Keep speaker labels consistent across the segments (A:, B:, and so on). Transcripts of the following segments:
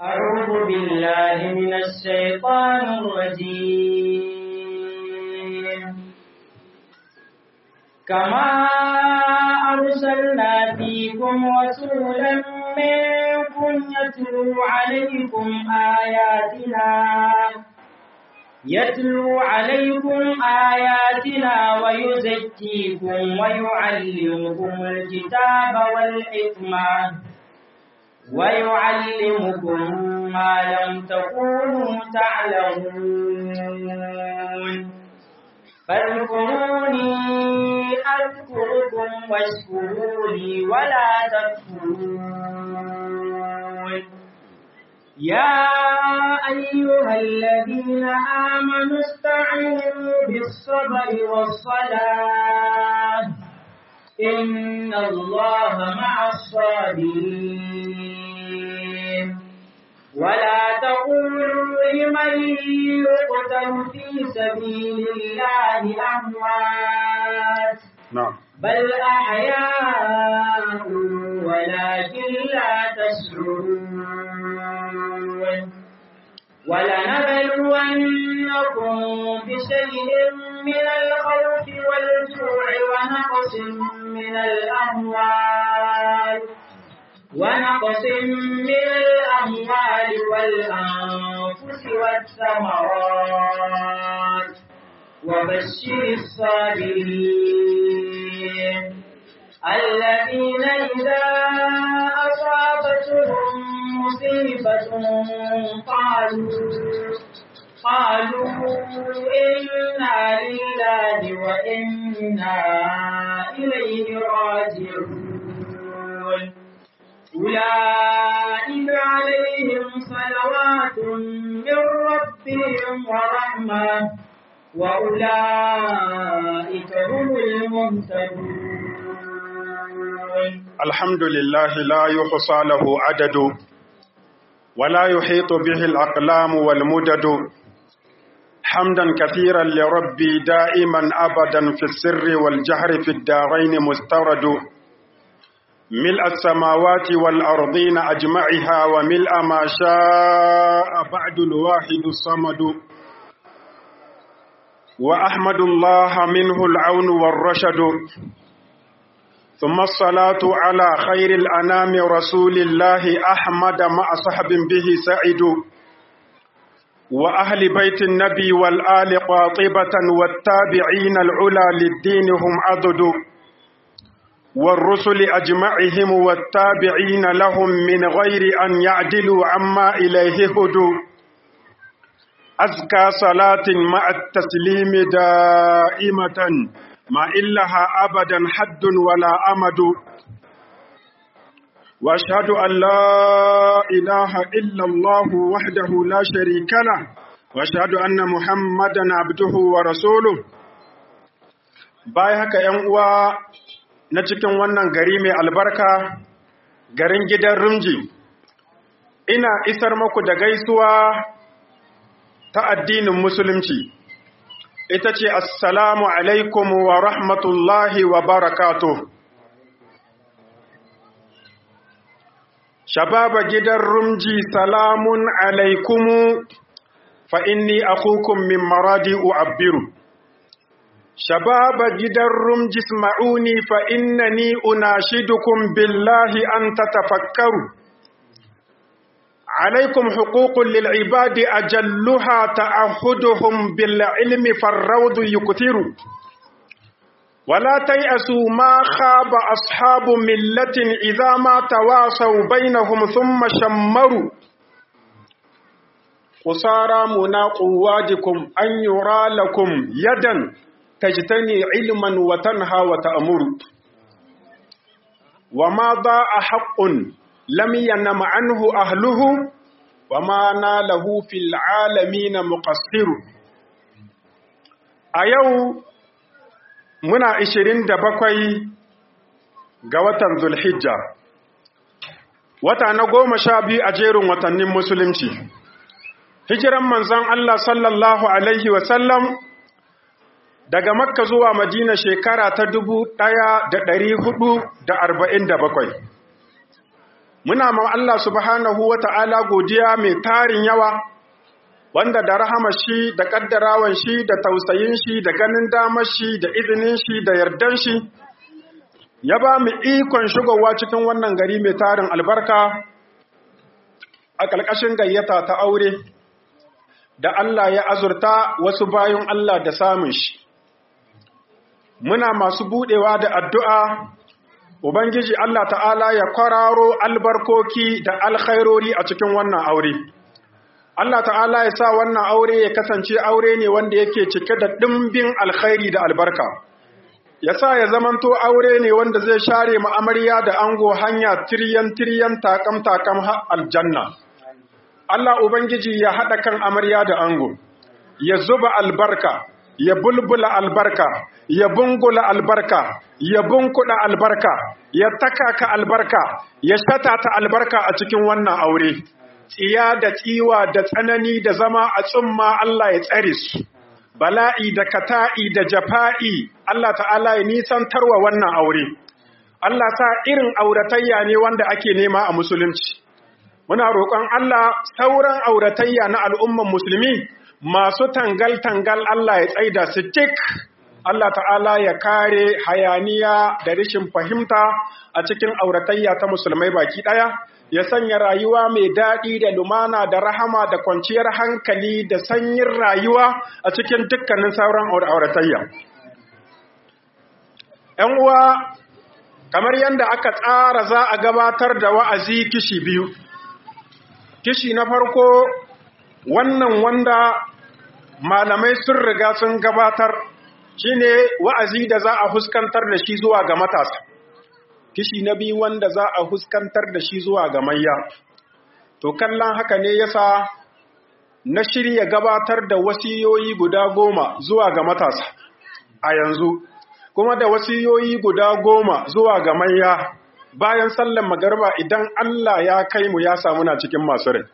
A: أعوذ بالله من الشيطان الرجيم كما أرسلنا فيكم رسولا منكم يتلو عليكم آياتنا يتلو عليكم آياتنا ويزكيكم ويعلمكم الكتاب والحكمة ويعلمكم ما لم تكونوا تعلمون فاذكروني أذكركم واشكروا لي ولا تكفرون يا أيها الذين آمنوا استعينوا بالصبر والصلاة إن الله مع الصابرين ولا تقولوا لمن يقتل في سبيل الله أموات
B: نعم
A: بل أحياء ولكن لا تشعرون ولنبلونكم بشيء من الخوف والجوع ونقص من الأموال ونقص من الأموال والأنفس والثمرات وبشر الصابرين الذين إذا أصابتهم مصيبة قالوا قالوا إنا لله وإنا إليه راجعون أولئك عليهم صلوات من ربهم ورحمة وأولئك هم المهتدون
B: الحمد لله لا يحصى له عدد ولا يحيط به الأقلام والمدد حمدا كثيرا لربي دائما أبدا في السر والجهر في الدارين مسترد ملء السماوات والأرضين أجمعها وملء ما شاء بعد الواحد الصمد وأحمد الله منه العون والرشد ثم الصلاة على خير الأنام رسول الله أحمد مع صحب به سعد وأهل بيت النبي والآل قاطبة والتابعين العلا للدين هم عضد والرسل أجمعهم والتابعين لهم من غير أن يعدلوا عما إليه هدوا أزكى صلاة مع التسليم دائمة ما إلها أبدا حد ولا أمد وأشهد أن لا إله إلا الله وحده لا شريك له وأشهد أن محمدا عبده ورسوله bayan haka ‘yan uwa na cikin wannan gari mai albarka garin gidan rumji ina isar maku da gaisuwa ta addinin musulunci ita ce assalamu alaikum wa rahmatullahi wa barakatuh shababa gidan rumji salamun alaikumu fa inni akukum min maradi u'abbiru shababa gidan rumji isma'uni fa innani unashidukum billahi an tatafakkaru عليكم حقوق للعباد أجلها تعهدهم بالعلم فالروض يكثر ولا تيأسوا ما خاب أصحاب ملة إذا ما تواصوا بينهم ثم شمروا قصارى منا قوادكم أن يرى لكم يدا تجتني علما وتنهى وتأمر وما ضاء حق لم ينم عنه أهله وما ناله في العالمين مقصر أيو muna ishirin da bakwai ga watan Zulhijja, wata na goma sha biyu a jerin watannin Musulunci. Hijiran manzon Allah sallallahu Alaihi wasallam daga Makka zuwa Madina shekara ta dubu ɗaya da ɗari hudu da arba'in da bakwai. muna ma Allah subhanahu wa ta'ala godiya mai tarin yawa wanda da rahama shi da ƙaddarawan shi da tausayin shi da ganin damar shi da izinin shi da yardan shi ya ba mu ikon shigowa cikin wannan gari mai tarin albarka a ƙarƙashin gayyata ta aure da Allah ya azurta wasu bayan Allah da samun shi muna masu buɗewa da addu'a Ubangiji Allah ta'ala ya kwararo albarkoki da alkhairori a cikin wannan aure. Allah ta'ala ya sa wannan aure ya kasance aure ne wanda yake cike da ɗimbin alkhairi da albarka. Ya sa ya zamanto aure ne wanda zai share ma'amarya da ango hanya tiryan-tiryan takam-takam aljanna. Allah Ubangiji ya haɗa kan amarya da ango, ya zuba albarka, ya bulbula albarka, ya bungula albarka, ya bunkuɗa albarka, ya takaka albarka, ya shatata albarka a cikin wannan aure. Tsiya da tsiwa da tsanani da zama a tsumma Allah ya tsare su. Bala'i da kata'i da jafa'i Allah ta'ala ya nisantarwa wannan aure. Allah sa irin auratayya ne wanda ake nema a musulunci. Muna roƙon Allah sauran auratayya na al'umman musulmi masu tangal-tangal Allah ya tsaida su tik Allah ta'ala ya kare hayaniya da rishin fahimta a cikin auratayya ta musulmai baki ɗaya, ya sanya rayuwa mai daɗi da lumana da rahama da kwanciyar hankali da sanyin rayuwa a cikin dukkanin sauran auratayya. ‘Yan uwa, kamar yadda aka tsara za a gabatar da wa'azi kishi biyu, kishi na farko wannan wanda malamai sun riga sun gabatar shine wa'azi da za a huskantar da shi zuwa ga matasa kishi na biyu wanda za a huskantar da shi zuwa ga mayya to kallon haka ne yasa na shirya gabatar da wasiyoyi guda goma zuwa ga matasa a yanzu kuma da wasiyoyi guda goma zuwa ga mayya bayan sallan magarba idan Allah ya kai mu ya samu na cikin masu rai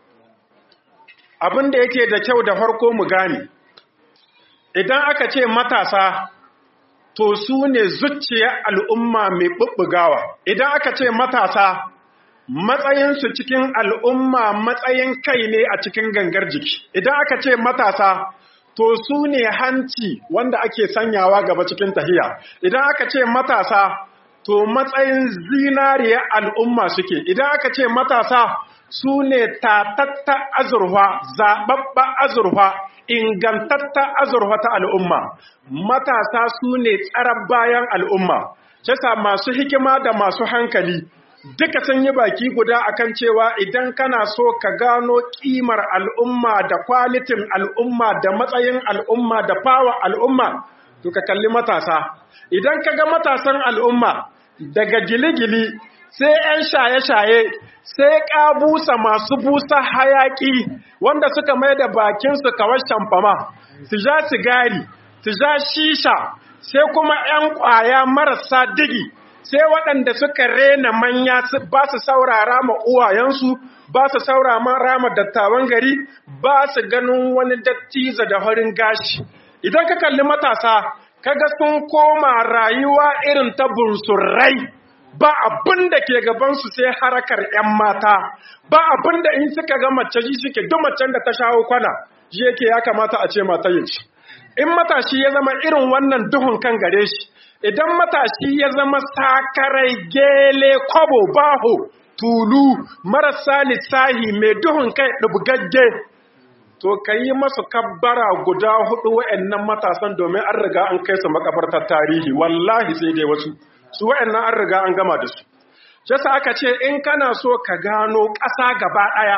B: abin da yake da kyau da farko mu gane idan aka ce matasa to su ne zuciyar al'umma mai ɓuɓɓugawa idan aka ce matasa matsayinsu cikin al'umma matsayin kai ne a cikin gangar jiki idan aka ce matasa to su ne hanci wanda ake sanyawa gaba cikin tahiya idan aka ce matasa to matsayin zinariya al'umma suke idan aka ce matasa su ne tatatta azurfa zaɓaɓɓa azurfa ingantatta azurfa ta al'umma matasa su ne tsarar bayan al'umma shasa masu hikima da masu hankali duka sun yi baki guda akan cewa idan kana so ka gano kimar al'umma da kwalitin al'umma da matsayin al'umma da fawa al'umma to ka kalli matasa idan ka ga matasan al'umma daga gili-gili sai 'yan shaye-shaye sai ƙabusa masu busa hayaƙi wanda suka mai da bakinsu kawar shamfama su ja sigari su ja shisha sai kuma 'yan ƙwaya marasa digi sai waɗanda suka rena manya ba su saurara ma uwayensu ba su saurara ma dattawan gari ba su ganin wani dattiza da farin gashi idan ka kalli matasa kaga sun koma rayuwa irin ta bunsurai ba abin da ke gabansu sai harakar 'yan mata ba abin da in suka ga mace ji suke duk macen da ta shawo kwana ji yake ya kamata a ce mata yin shi in matashi ya zama irin wannan duhun kan gare shi idan matashi ya zama sakarai gele kwabo baho tulu marasa lissahi mai duhun kai ɗubgagge to ka yi masu kabbara guda hudu wa'annan matasan domin an riga an kai su makabartar tarihi wallahi sai dai wasu su wa'annan an riga an gama da su shi aka ce in kana so ka gano ƙasa gaba ɗaya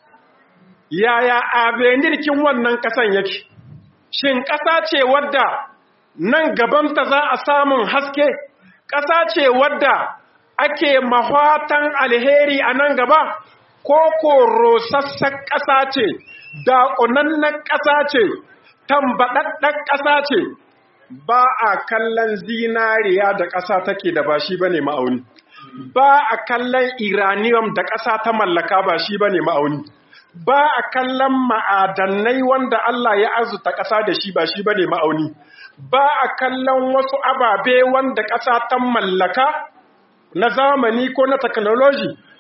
B: yaya abenirkin wannan ƙasan yake shin ƙasa ce wadda nan gabanta za a samun haske ƙasa ce wadda ake mahwatan alheri a nan gaba ko korosassan ƙasa ce daƙunannen ƙasa ce tambaɗaɗɗen ƙasa ce ba a kallon zinariya da ƙasa take da ba shi ba ne ma'auni ba a kallon iranium da ƙasa ta mallaka ba shi ba ne ma'auni ba a kallon ma'adanai wanda Allah ya azuta ƙasa da shi ba shi ba ne ma'auni ba a kallon wasu ababe wanda ƙasa ta mallaka na zamani ko na technology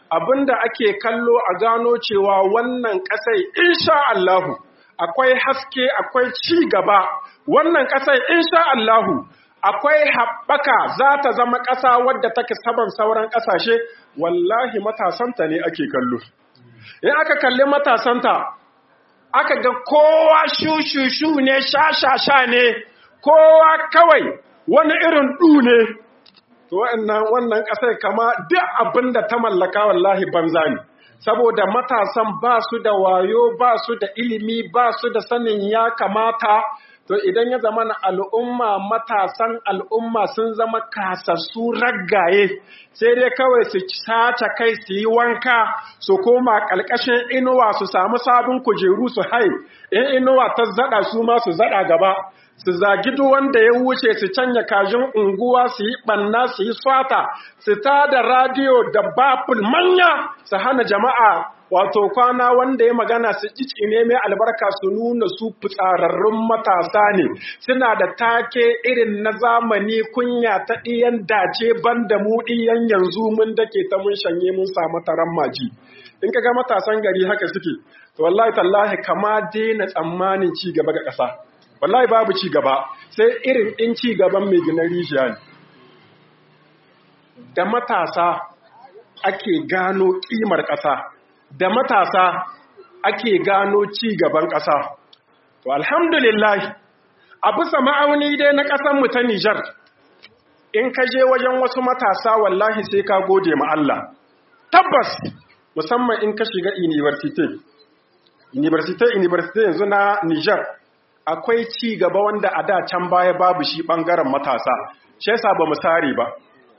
B: abinda ake kallo a gano cewa wannan ƙasai insha Allahu akwai haske akwai ci gaba wannan ƙasai insha Allahu akwai haɓaka za ta zama ƙasa wadda take saban sauran ƙasashe wallahi matasanta ne ake kallo in aka kalli matasanta aka ga kowa shushushu ne sha-sha-sha ne kowa kawai wani irin ɗu ne to wannan ƙasar kama duk abin da ta mallaka wallahi banza ne saboda matasan ba su da wayo ba su da ilimi ba su da sanin ya kamata to idan ya zama na al'umma matasan al'umma sun zama kasassu raggaye sai dai kawai su sace kai su yi wanka su koma ƙalƙashin inuwa su samu sabon kujeru su hai in inuwa ta zaɗa su ma su zaɗa gaba su zagi duk wanda ya wuce su canya kajin unguwa su yi ɓanna su yi swata su ta da radiyo da baful manya su hana jama'a wato kwana wanda ya magana su ne mai albarka su nuna su fitsararrun matasa ne suna da take irin na zamani kunya ta ɗiyan dace banda mu ɗiyan yanzu mun dake ta mun shanye mun samu taron maji in ka ga matasan gari haka suke to wallahi tallahi kama daina tsammanin ci gaba ga ƙasa wallahi babu ci gaba sai irin in ci gaban mai gina rijiya ne da matasa ake gano ƙimar ƙasa da matasa ake gano ci gaban ƙasa. To alhamdulillah, a bisa ma'auni dai na ƙasanmu ta Nijar, in ka je wajen wasu matasa wallahi sai ka gode ma Allah. Tabbas, musamman in ka shiga university. University, university yanzu na Nijar, akwai ci gaba wanda a da can baya babu shi ɓangaren matasa, shi yasa ba mu sare ba.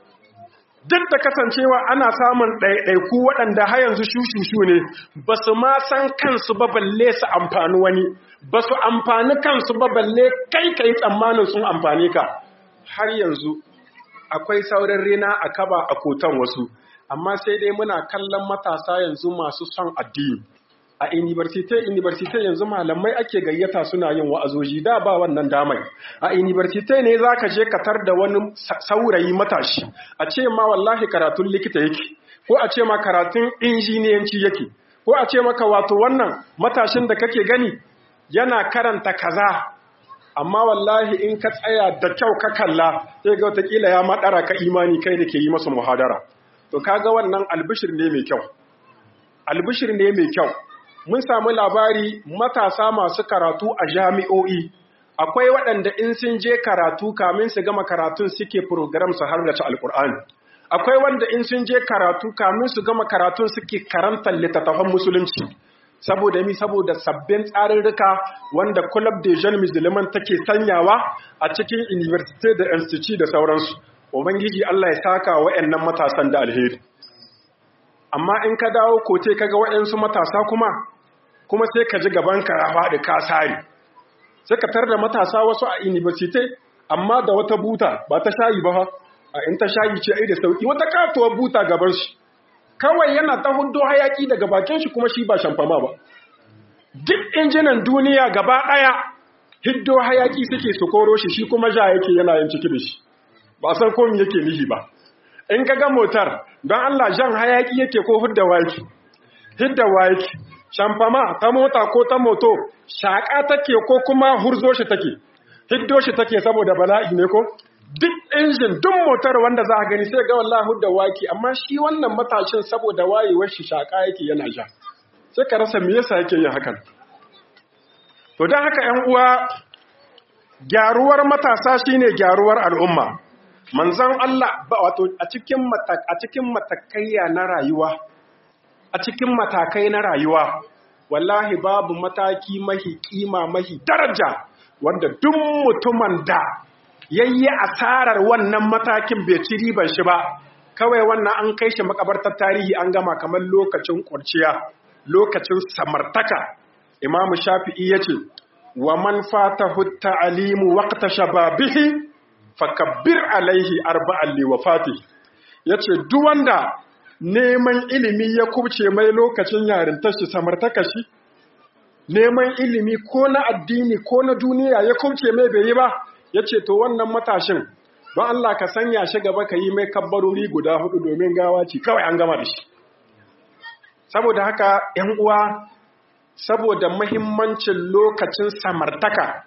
B: duk da kasancewa ana samun ɗaiɗaiku waɗanda har yanzu shushushu ne ba su ma san kansu ba balle su amfani wani ba su amfani kansu ba balle kai kai tsammanin sun amfani ka har yanzu akwai saurin rina a kaba a kotan wasu amma sai dai muna kallon matasa yanzu masu son addini a university university yanzu malamai ake gayyata suna yin wa'azoji da ba wannan damai a university ne zaka je ka tar da wani saurayi matashi a ce ma wallahi karatun likita yake ko a ce ma karatun injiniyanci yake ko a ce maka wato wannan matashin da kake gani yana karanta kaza amma wallahi in ka tsaya da kyau ka kalla sai ga watakila ya maɗara ka imani kai da ke yi masa muhadara to kaga wannan albishir ne mai kyau albishir ne mai kyau mun samu labari matasa masu karatu a jami'o'i akwai waɗanda in sun je karatu kamin su gama karatun suke program su har da ci alkur'ani akwai wanda in sun je karatu kamin su gama karatun suke karantar littattafan musulunci saboda mi saboda sabbin tsarurruka wanda club de jeunes musulman take sanyawa a cikin university da institute da sauransu ubangiji Allah ya saka wa'annan matasan da alheri amma in ka dawo kote kaga wa'ansu matasa kuma kuma sai ka ji gaban ka ya faɗi ka sare sai ka tar da matasa wasu a university amma da wata buta ba ta shayi ba a in ta shayi ce ai da sauki wata katuwar buta gaban shi kawai yana ta hudo hayaki daga bakin shi kuma shi ba shamfama ba duk injinan duniya gaba ɗaya hiddo hayaki suke su koro shi shi kuma ja yake yana yin ciki da shi ba san ko me yake nihi ba in ka ga motar don Allah jan hayaki yake ko hudda waki hidda waki shamfama ta mota ko ta moto shaƙa take ko kuma hurzo shi take hiddo shi take saboda bala'i ne ko duk injin duk motar wanda za a gani sai ga wallahi hudda waki amma shi wannan matashin saboda wayewar shi shaƙa yake yana ja sai ka rasa me yasa yake yin hakan to don haka 'yan uwa gyaruwar matasa shine gyaruwar al'umma manzon Allah wato a cikin a cikin matakaiya na rayuwa a cikin matakai na rayuwa wallahi babu mataki mahi kima mahi daraja wanda duk mutumin da yayi asarar wannan matakin bai ci riban shi ba kawai wannan an kai shi makabartar tarihi an gama kamar lokacin kurciya lokacin samartaka imamu shafi'i yace wa man fatahu ta'limu waqta shababihi fakabbir alaihi arba'an li wafati yace duk wanda neman ilimi ya kubce mai lokacin yarintar shi samartaka shi neman ilimi ko na addini ko na duniya ya kubce mai bai yi ba yace to wannan matashin don Allah ka sanya shi gaba ka yi mai kabbarori guda hudu domin gawa ce kawai an gama da shi saboda haka ‘yan uwa saboda mahimmancin lokacin samartaka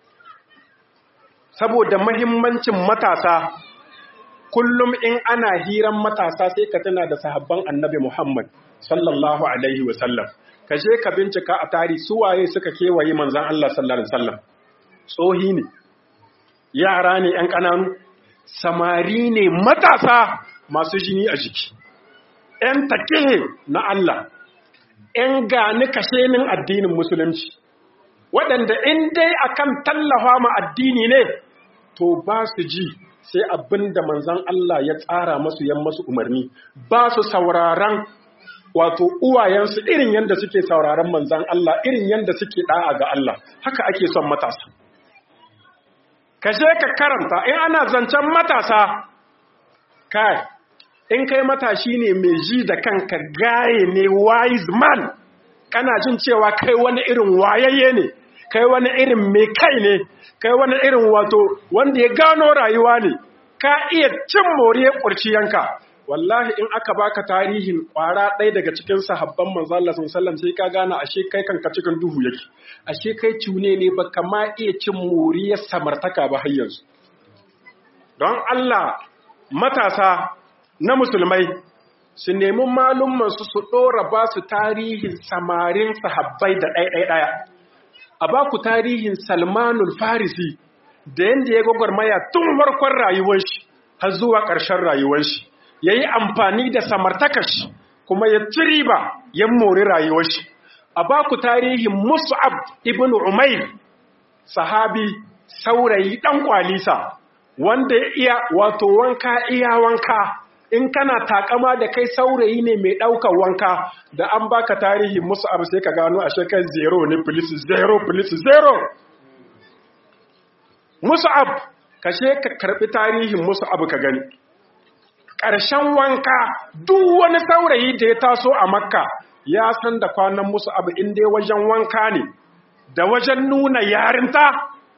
B: saboda mahimmancin matasa kullum in ana hiran matasa sai ka tuna da sahabban annabi Muhammad sallallahu alaihi wasallam ka je ka bincika a tari suwaye suka kewaye manzan Allah sallallahu alaihi wasallam tsohi ne yara ne ‘yan ƙananu samari ne matasa masu jini a jiki ‘yan take na Allah ‘yan gani kashenin addinin musulunci waɗanda in dai akan tallafa ma addini ne to ba su ji sai abin da manzan Allah ya tsara masu yan masu umarni ba su sauraron wato uwayensu irin yadda suke sauraron manzan Allah irin yadda suke da'a ga Allah haka ake son matasa ka je ka karanta in ana zancen matasa kai in kai matashi ne mai ji da kanka gaye ne wise man kana jin cewa kai wani irin wayayye ne kai wani irin mai kai ne kai wani irin wato wanda ya gano rayuwa ne ka iya cin moriyar kurciyanka wallahi in aka baka tarihin kwara ɗaya daga cikin sahabban manzo Allah sallallahu sai ka gane ashe kai kanka cikin duhu yake ashe kai cune ne ba kama iya cin moriyar samartaka ba har yanzu don Allah matasa na musulmai su nemi malumman su su ɗora ba su tarihin samarin sahabbai da ɗaya-ɗaya a ba ku tarihin salmanul farisi da yadda ya gwagwarmaya tun farkon rayuwar shi har zuwa ƙarshen rayuwar shi ya yi amfani da samartakar shi kuma ya ci riba ya mori rayuwar shi a ba ku tarihin mus'ab ibn umair sahabi saurayi ɗan kwalisa wanda ya iya wato wanka iya wanka in kana takama da kai saurayi ne mai ɗaukar wanka da an baka tarihin musu abu sai ka gano a shekar zero ne police zero police zero musu abu ka ka karɓi tarihin musu abu ka gani ƙarshen wanka duk wani saurayi da ya taso a makka ya san da kwanan musu abu inda wajen wanka ne da wajen nuna yarinta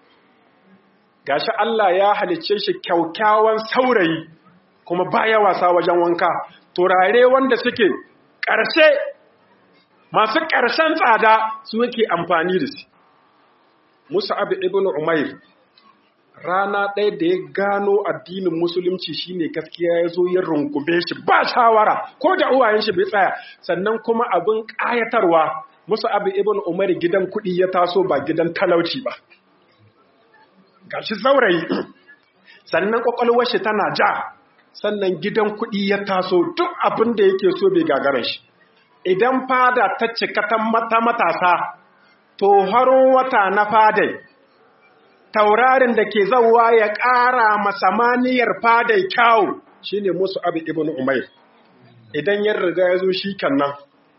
B: gashi Allah ya halicce shi kyaukyawan saurayi kuma baya wasa wajen wanka turare wanda suke ƙarshe masu ƙarshen tsada su yake amfani da su Musa abu ibn Umair rana ɗaya da ya gano addinin musulunci shine gaskiya ya zo ya rungume shi ba shawara ko da uwayen shi bai tsaya sannan kuma abin ƙayatarwa Musa abu ibn Umair gidan kuɗi ya taso ba gidan talauci ba gashi saurayi sannan kwakwalwar shi tana ja sannan gidan kuɗi ya taso duk abin da yake so bai gagara shi idan fada ta cika ta matasa to haron wata na fadai taurarin da ke zauwa ya ƙara masamaniyar fadai kyawu shine musu abu ibn umair idan ya riga ya zo shi kannan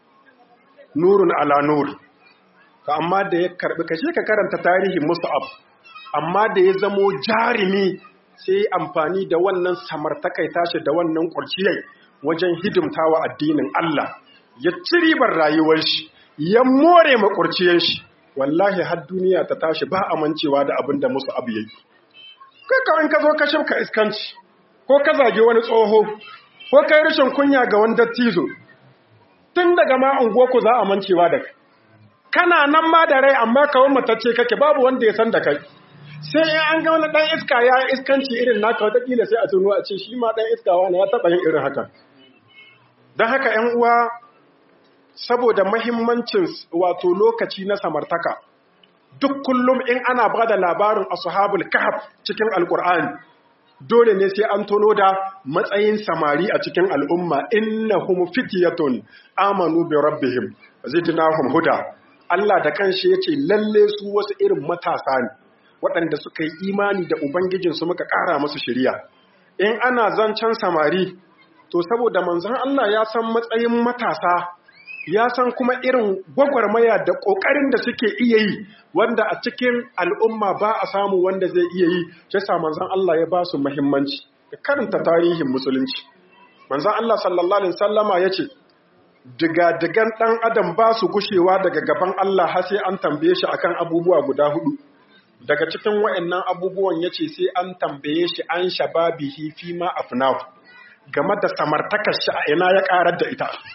B: nurun ala nur ka amma da ya karbi kashe ka karanta tarihin musu abu amma da ya zamo jarumi sai amfani da wannan samartakai tashi da wannan kurciyai wajen hidimtawa addinin Allah ya ci ribar rayuwar shi ya more makurciyar shi wallahi har duniya ta tashi ba amincewa da abin da musu abu yayi kai kawai ka zo ka shimka iskanci ko ka zage wani tsoho ko kai rashin kunya ga wani dattizo tun daga ma unguwarku za a mancewa da kai kana nan ma da rai amma kawai matacce kake babu wanda ya san da kai sai in an ga wani ɗan iska ya iskanci irin naka watakila sai a tuno a ce shi ma ɗan iska wani ya taɓa yin irin haka don haka ‘yan uwa saboda mahimmancin wato lokaci na samartaka duk kullum in ana ba da labarin ashabul kahf cikin alkur'ani dole ne sai an tono da matsayin samari a cikin al'umma innahum fityatun amanu bi rabbihim zidnahum huda Allah da kanshi yace lalle su wasu irin matasa ne waɗanda suka yi imani da Ubangijinsu muka ƙara musu shirya. In ana zancen samari, to saboda manzan Allah ya san matsayin matasa, ya san kuma irin gwagwarmaya da ƙoƙarin da suke iya yi, wanda a cikin al'umma ba a samu wanda zai iya yi, ya sa manzan Allah ya ba su muhimmanci. Da karanta tarihin musulunci. Manzan Allah sallallahu Alaihi sallama ya ce, Diga-digan ɗan adam ba su gushewa daga gaban Allah har sai an tambaye shi akan abubuwa guda hudu. daga cikin wa'annan abubuwan ya ce sai an tambaye shi an shababihi fi ma afnahu game da samartakar shi a ina ya karar da ita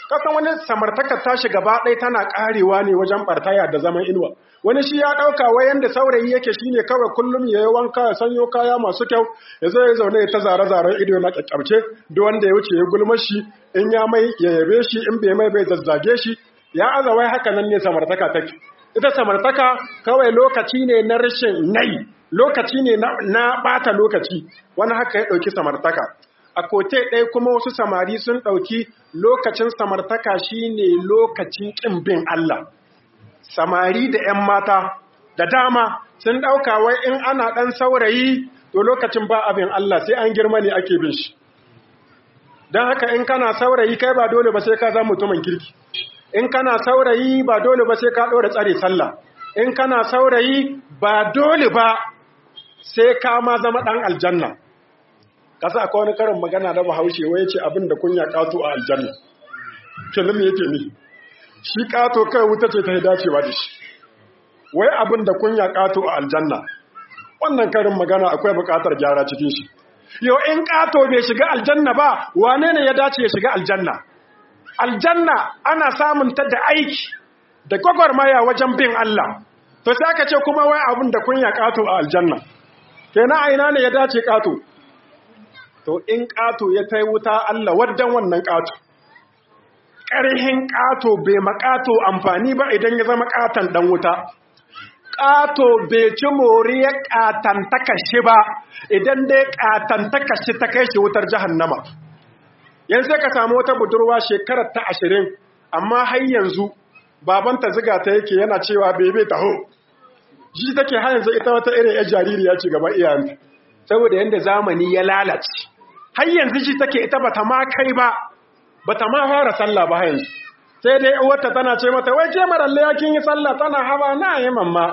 B: kasan wani samartakar tashi gaba ɗaya tana ƙarewa ne wajen ɓartaya da zaman inuwa wani shi ya ɗauka wai yanda saurayi yake shine kawai kullum ya yi wanka ya sanyo kaya masu kyau ya zo ya zaune ya ta zare-zaren ido na ƙyaƙƙyarce duk wanda ya wuce ya gulmar shi in ya mai ya yabe shi in bai mai bai zazzage shi ya aza wai haka nan ne samartaka take ita samartaka kawai lokaci ne na rashin nai lokaci ne na ɓata lokaci wani haka ya ɗauki samartaka a kote ɗaya kuma wasu samari sun ɗauki lokacin samartaka shine lokacin ƙin bin Allah samari da 'yan mata da dama sun ɗauka wai in ana ɗan saurayi to lokacin ba abin Allah sai an girma ne ake bin shi don haka in kana saurayi kai ba dole ba sai ka zama mutumin kirki in kana saurayi ba dole ba sai ka ɗora tsare sallah in kana saurayi ba dole ba sai ka ma zama ɗan aljanna kasa akwai wani karin magana da bahaushe wai ya ce abin da kunya ƙato a aljanna kenan yake ni shi ƙato kai wuta ce ta yi dacewa da shi wai abin da kunya ƙato a aljanna wannan karin magana akwai buƙatar gyara cikin shi yau in ƙato bai shiga aljanna ba wane ne ya dace ya shiga aljanna aljanna ana samun ta da aiki da gwagwarmaya wajen bin Allah to sai aka ce kuma wai abin da kunya ƙato a aljanna kenan a ina ne ya dace ƙato to in ƙato ya ta wuta Allah waddan wannan ƙato ƙarhin ƙato bai maƙato amfani ba idan ya zama ƙatan ɗan wuta ƙato bai ci moriyar ƙatantaka shi ba idan dai ƙatantaka shi ta kai shi wutar jahannama yanzu ka samu wata budurwa shekarar ta ashirin amma har yanzu babanta ziga ta yake yana cewa bebe taho shi take har yanzu ita wata irin yar jaririya ce gaban iyayenta saboda yadda zamani ya lalace har yanzu shi take ita bata ma kai ba bata ma fara sallah ba yanzu sai dai uwarta tana ce mata wai ke maralle ya kin yi sallah tana hawa na yi mamma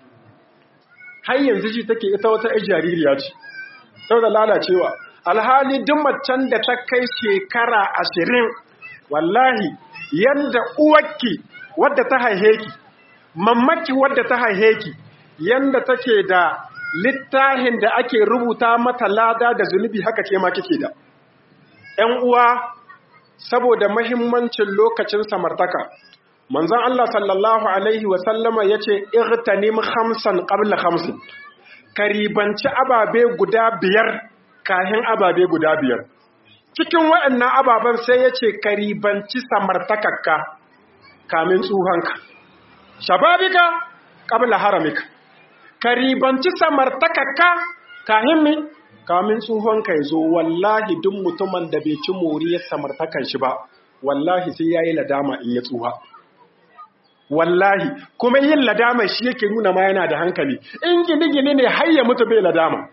B: har yanzu shi take ita wata yar jaririya ce saboda lalacewa alhali duk macen da ta kai shekara ashirin wallahi yanda uwarki wadda ta haihe ki mammaki wadda ta haihe ki yanda take da littafin da ake rubuta mata lada da zunubi haka ke ma kike da ‘yan uwa saboda mahimmancin lokacin samartaka manzon Allah sallallahu alaihi wasallama ya ce irtanim hamsan ƙabla hamsin karibanci ababe guda biyar kahin ababe guda biyar cikin waɗannan ababen sai ya ce karibanci samartakakka kamin tsuhanka shababika ƙabla haramika karibanci samartakakka kahin mi kamin tsuhanka ya zo wallahi duk mutumin da bai ci moriyar samartakan shi ba wallahi sai ya yi ladama in ya tsuha wallahi kuma yin ladama shi yake nuna ma yana da hankali in gini-gini ne har ya mutu bai ladama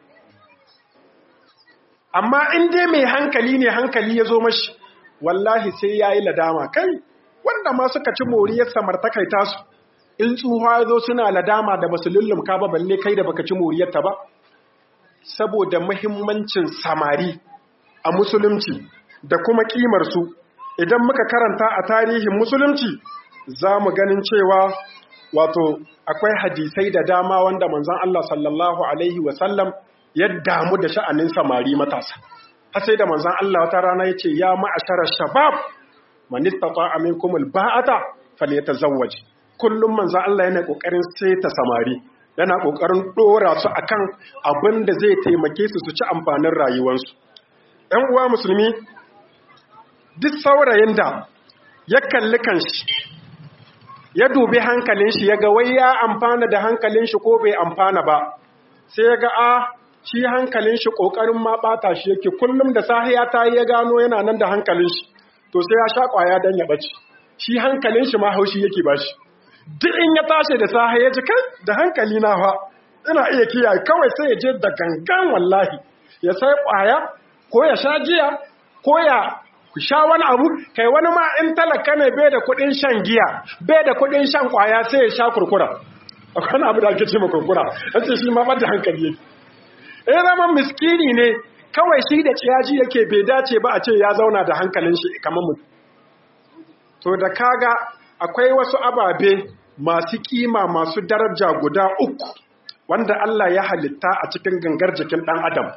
B: amma in dai mai hankali ne hankali ya zo mashi wallahi sai ya yi ladama kai wanda ma suka ci moriyar samartakai tasu in tsuha ya zo suna ladama da basu lullumka ba balle kai da baka ci moriyarta ba saboda mahimmancin samari a musulunci da kuma kimarsu idan muka karanta a tarihin musulunci za mu ganin cewa wato akwai hadisai da dama wanda manzon Allah sallallahu alaihi wasallam ya damu da sha'anin samari matasa har sai da manzon Allah wata rana yace ya ma'ashara shabab man istata'a minkum alba'ata falyatazawwaj kullum manzon Allah yana kokarin saita samari yana kokarin dora su akan abin da zai taimake su su ci amfanin rayuwarsu ɗan uwa musulmi duk saurayin da ya kalli kanshi ya dubi hankalin shi ya ga wai ya amfana da hankalin shi ko bai amfana ba sai ya ga a shi hankalin shi kokarin ma bata shi yake kullum da sahiya ta yi ya gano yana nan da hankalin shi to sai ya sha kwaya dan ya bace shi hankalin shi ma haushi yake bashi duk in ya tashi da sahiya ji kai da hankali na fa ina iya kiyaye kawai sai ya je da gangan wallahi ya sai kwaya ko ya sha jiya ko ya sha wani abu kai wani ma in talaka ne bai da kudin shan giya bai da kudin shan kwaya sai ya sha kurkura akwai abu da ake ce ma kurkura an ce shi ma bada hankali yake ya zama miskini ne kawai shi da ciyaji yake bai dace ba a ce ya zauna da hankalin shi kamar mu to da kaga akwai wasu ababe masu kima masu daraja guda uku wanda Allah ya halitta a cikin gangar jikin dan adam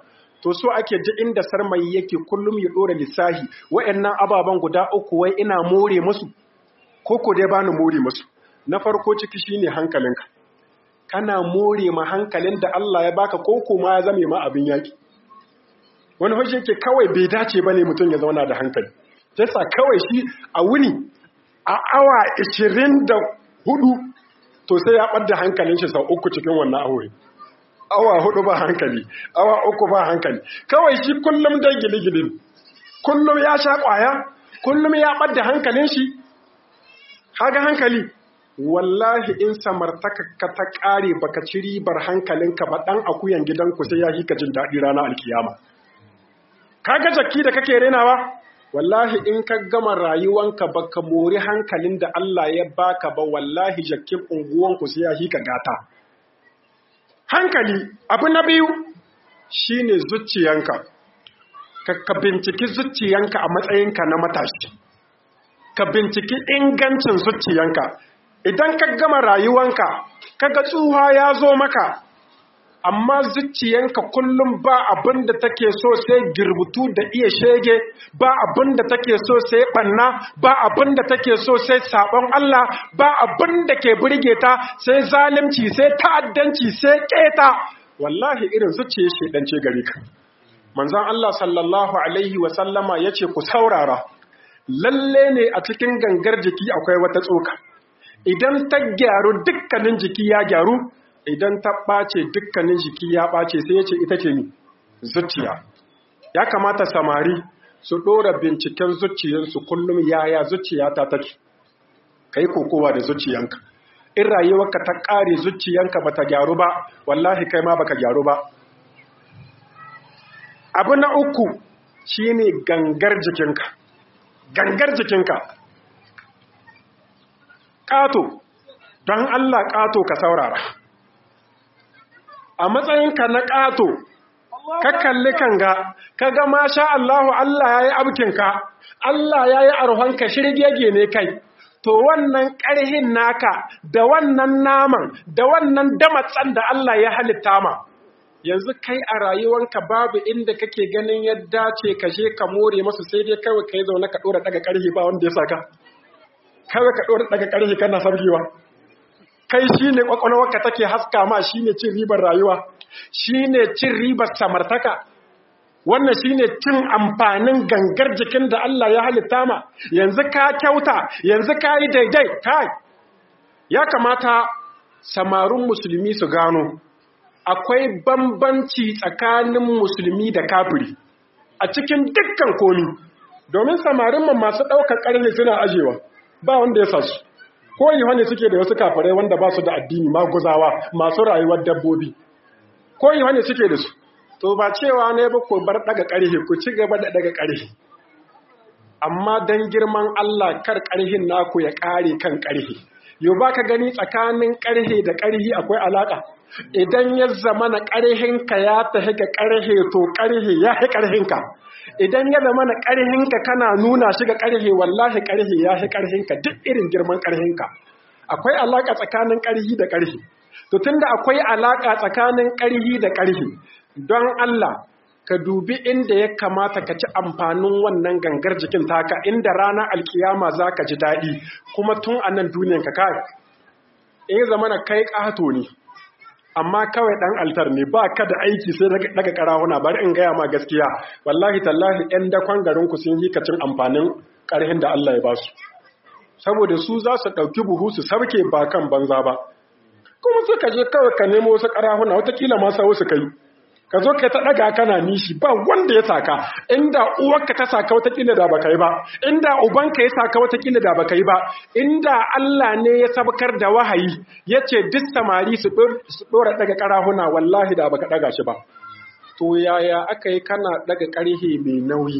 B: to so ake ji inda sarmayi yake kullum ya dora lissahi wa'annan ababen guda uku wai ina more musu ko ko dai bani more musu na farko ciki shine hankalinka kana more ma hankalin da Allah ya baka ko kuma ya zame ma abin yaki wani hujje ke kawai bai dace bane mutum ya zauna da hankali yasa kawai shi a wuni a awa 24 to sai ya ɓadda hankalin shi sau uku cikin wannan aure awa hudu ba hankali awa uku ba hankali kawai shi kullum dai gili-gili kullum ya sha ƙwaya kullum ya ɓadda hankalin shi haga hankali wallahi in samartaka ka ta ƙare baka ci ribar hankalinka ba ɗan akuyan gidanku sai ya yi ka jin daɗi ranar alkiyama kaga jaki da kake renawa wallahi in ka gama rayuwanka baka mori hankalin da Allah ya baka ba wallahi jakin unguwanku sai ya yi ka gata hankali abu na biyu shine zuciyanka ka, ka binciki zuciyanka a matsayinka na matashi ka binciki ingancin zuciyanka idan ka gama rayuwanka kaga tsuha ya zo maka amma zuciyanka kullum ba abin da take so sai girbutu da iya shege ba abin da take so sai banna ba abin da take so sai sabon Allah ba abin da ke burge ta sai zalunci sai ta'addanci sai keta wallahi irin zuciyar shedance gare ka manzon Allah sallallahu alaihi wa sallama yace ku saurara lalle ne a cikin gangar jiki akwai wata tsoka idan ta gyaru dukkanin jiki ya gyaru idan ta ɓace dukkanin jiki ya ɓace sai ya ce ita ce ni zuciya ya kamata samari su ɗora binciken zuciyarsu kullum yaya zuciya ta take ka yi kokowa da zuciyanka in rayuwarka ta ƙare zuciyanka ba ta gyaru ba wallahi kai ma baka gyaru ba abu na uku shine gangar jikinka gangar jikinka ƙato don Allah ƙato ka saurara a matsayinka na ƙato ka kalli kanga ka ga masha Allahu Allah ya yi abkinka Allah ya yi arhonka shirgege ne kai to wannan ƙarhin naka da wannan naman da wannan damatsan da Allah ya halitta ma yanzu kai a rayuwanka babu inda kake ganin yadda ce ka je ka more masu sai dai kawai ka yi zaune ka ɗora daga ƙarhi ba wanda ya saka kawai ka ɗora daga ƙarhi kana sabgewa kai shi ne ƙwaƙwalwarka take haska ma shi ne cin ribar rayuwa shi ne cin ribar samartaka wannan shi ne cin amfanin gangar jikin da Allah ya halitta ma yanzu ka kyauta yanzu ka yi daidai kai ya kamata samarun musulmi su gano akwai bambanci tsakanin musulmi da kafiri a cikin dukkan komi domin samarin masu ɗaukar ƙarni suna ajewa ba wanda ya sasu ko yi wani suke da wasu kafirai wanda ba su da addini maguzawa masu rayuwar dabbobi ko yi wani suke da su to ba cewa ne ba ku bar daga ƙarhe ku ci gaba da daga ƙarhe amma don girman Allah kar ƙarhin naku ya ƙare kan ƙarhe yau ba ka gani tsakanin ƙarhe da ƙarhi akwai alaƙa idan ya zama na ƙarhinka ya tafi ga ƙarhe to ƙarhe ya fi ƙarhinka idan ya zama na ƙarhinka kana nuna shi ga ƙarhe wallahi ƙarhe ya fi ƙarhinka duk irin girman ƙarhinka akwai alaƙa tsakanin ƙarhi da ƙarhi to tunda akwai alaƙa tsakanin ƙarhi da ƙarhi don Allah ka dubi inda ya kamata ka ci amfanin wannan gangar jikin taka inda ranar alkiyama za ka ji daɗi kuma tun a nan duniyan ka kai in zama na kai ƙato ne amma kawai ɗan altar ne ba ka da aiki sai daga ƙarahuna bari in gaya ma gaskiya wallahi tallahi ‘yan dakon garinku sun yi kacin amfanin ƙarhin da Allah ya ba su saboda su za su ɗauki buhu su sauke ba kan banza ba kuma sai ka je kawai ka nemo wasu ƙarahuna watakila ma sa wasu kai ka zo ka ta ɗaga kana nishi ba wanda ya saka inda uwarka ta saka watakila da baka yi ba inda ubanka ya saka watakila da baka yi ba inda Allah ne ya sabkar da wahayi ya ce duk samari su ɗora ɗaga ƙarahuna wallahi da baka ɗaga shi ba to yaya aka yi kana ɗaga ƙarhe mai nauyi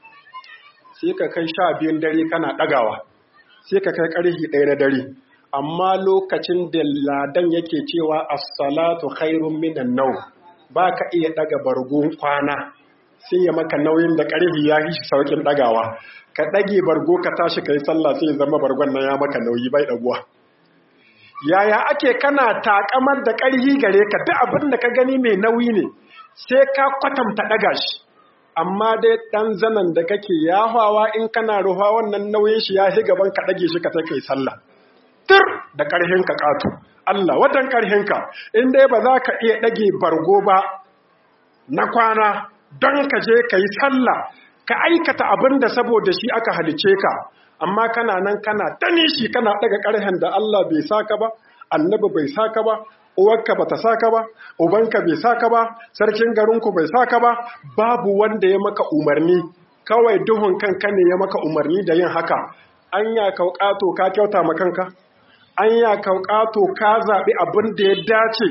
B: sai ka kai sha biyun dare kana ɗagawa sai ka kai ƙarhe ɗaya na dare amma lokacin da ladan yake cewa as-salatu khairun minan nawm ba ka iya ɗaga bargon kwana sai ya maka nauyin da ƙarfi ya yi shi saukin ɗagawa ka ɗage bargo ka tashi ka yi sallah sai ya zama bargon nan ya maka nauyi bai ɗaguwa yaya ake kana takamar da ƙarfi gare ka duk abin da ka gani mai nauyi ne sai ka kwatanta ɗaga shi amma dai ɗan zanen da kake yahawa in kana ruwa wannan nauyin shi ya hi gaban ka ɗage shi ka ta kai sallah tur da ƙarhin ka ƙato Allah watan ƙarhin ka in dai ba za ka iya ɗage bargo ba na kwana don ka je ka yi sallah ka aikata abin da saboda shi aka halice ka amma kana nan kana tani shi kana ɗaga ƙarhen da Allah bai saka ba annabi bai saka ba uwarka bata saka ba ubanka bai saka ba sarkin garinku bai saka ba babu wanda ya maka umarni kawai duhun kanka ne ya maka umarni da yin haka anya kauƙato ka kyauta ma kanka anya kauƙato ka zaɓi abin da ya dace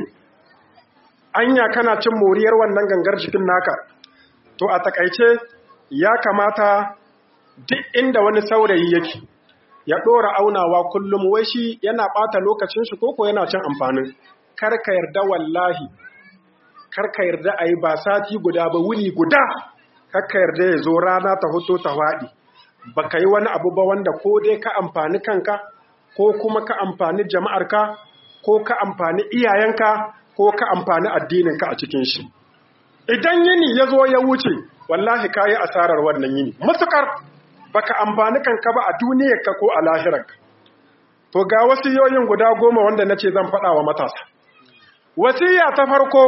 B: anya kana cin moriyar wannan gangar jikin naka to a takaice ya kamata duk inda wani saurayi yake ya ɗora aunawa kullum wai shi yana ɓata lokacin shi koko yana cin amfanin karka yarda wallahi karka yarda a yi ba sati guda ba wuni guda karka yarda ya zo rana ta hoto ta waɗi ba ka yi wani abu ba wanda ko dai ka amfani kanka ko kuma ka amfani jama'arka ko ka amfani iyayenka ko ka amfani addininka a cikin shi idan yini ya zo ya wuce wallahi ka yi asarar wannan yini matukar baka amfani kanka ba a duniyarka ko a lahirarka to ga wasiyoyin guda goma wanda nace zan faɗa wa matasa wasiya ta farko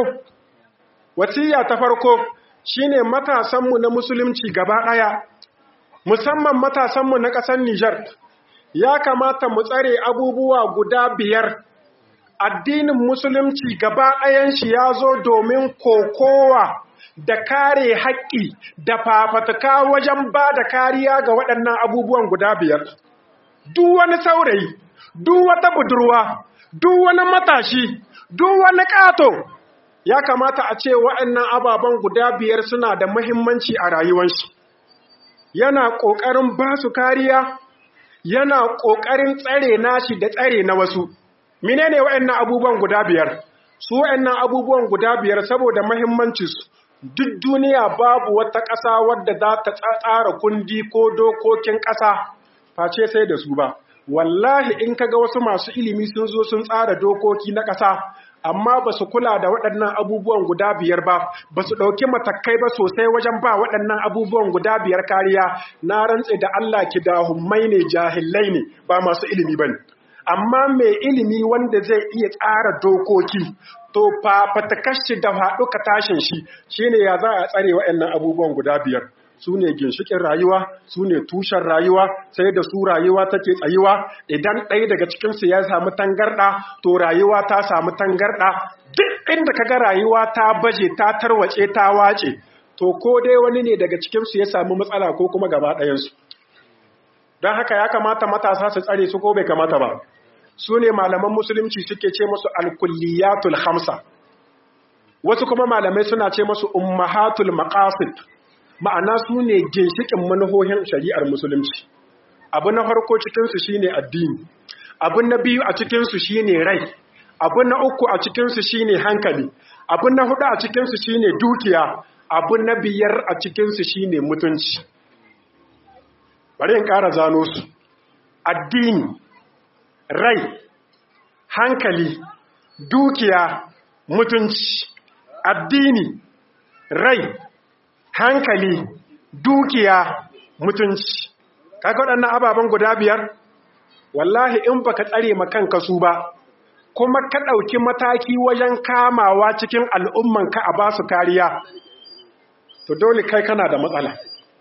B: wasiya ta farko shine matasanmu na musulunci gaba ɗaya musamman matasanmu na ƙasar Nijar ya kamata mu tsare abubuwa guda biyar addinin musulunci gaba ɗayan shi ya zo domin kokowa da kare haƙƙi da fafatuka wajen ba da kariya ga waɗannan abubuwan guda biyar. Duk wani saurayi, duk wata budurwa, duk wani matashi, duk wani ƙato, ya kamata a ce waɗannan ababen guda biyar suna da muhimmanci a rayuwarshi. Yana ƙoƙarin ba su kariya, yana ƙoƙarin tsare nashi da tsare na wasu. Menene waɗannan abubuwan guda biyar? Su waɗannan abubuwan guda biyar saboda muhimmancinsu duk duniya babu wata ƙasa wadda za ta tsara kundi ko dokokin ƙasa face sai da su ba wallahi in kaga wasu masu ilimi sun zo sun tsara dokoki na ƙasa amma ba su kula da waɗannan abubuwan guda biyar ba ba su ɗauki matakai ba sosai wajen ba waɗannan abubuwan guda biyar kariya na rantse da Allah ki da hummai ne jahillai ne ba masu ilimi ba ne amma mai ilimi wanda zai iya tsara dokoki to fafatakashi da haɗu ka tashin shi shine ya za a tsare waɗannan abubuwan guda biyar su ne ginshikin rayuwa su ne tushen rayuwa sai da su rayuwa take tsayuwa idan ɗaya daga cikinsu ya samu tangarɗa to rayuwa ta samu tangarɗa duk inda ka ga rayuwa ta baje ta tarwace ta wace to ko dai wani ne daga cikinsu ya samu matsala ko kuma gaba ɗayansu don haka ya kamata matasa su tsare su ko bai kamata ba su ne malaman musulunci suke ce musu alkulliyatul hamsa wasu kuma malamai suna ce musu ummahatul maqasid ma'ana su ne ginshikin manuhohin shari'ar musulunci abu na farko cikinsu shine addini abu na biyu a cikinsu shine rai abu na uku a cikinsu shine hankali abu na hudu a cikinsu shine dukiya abu na biyar a cikinsu shine mutunci bari in ƙara zano su addini rai hankali dukiya mutunci addini rai hankali dukiya mutunci kaga waɗannan ababen guda biyar wallahi in baka tsare kanka su ba kuma ka ɗauki mataki wajen kamawa cikin al'ummanka a ba su kariya to dole kai kana da matsala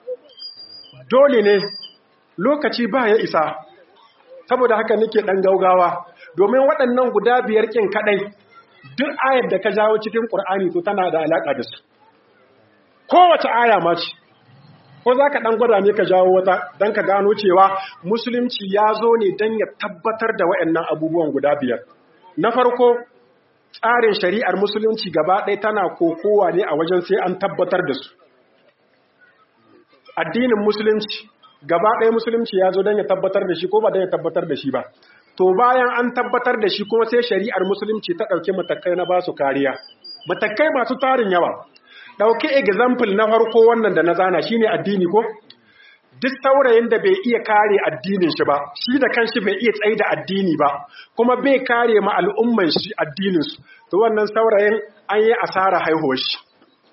B: dole ne lokaci ba ya isa saboda haka nake ɗan gaugawa domin waɗannan guda biyar ƙin kaɗai duk ayar da ka jawo cikin ƙur'ani to tana da alaƙa da su kowace aya ma ce ko za ka ɗan gwada ne ka jawo wata don ka gano cewa musulunci ya zo ne don ya tabbatar da waɗannan abubuwan guda biyar na farko tsarin shari'ar musulunci gaba ɗaya tana kokowa ne a wajen sai an tabbatar da su addinin musulunci gaba ɗaya musulunci ya zo don ya tabbatar da shi ko ba don ya tabbatar da shi ba to bayan an tabbatar da shi kuma sai shari'ar musulunci ta ɗauki matakai na basu kariya matakai masu tarin yawa ɗauki example na farko wannan da na zana shine addini ko duk saurayin da bai iya kare addinin shi ba shi da kanshi bai iya tsaye da addini ba kuma bai kare ma al'umman shi addinin su to wannan saurayin an yi asara haihuwar shi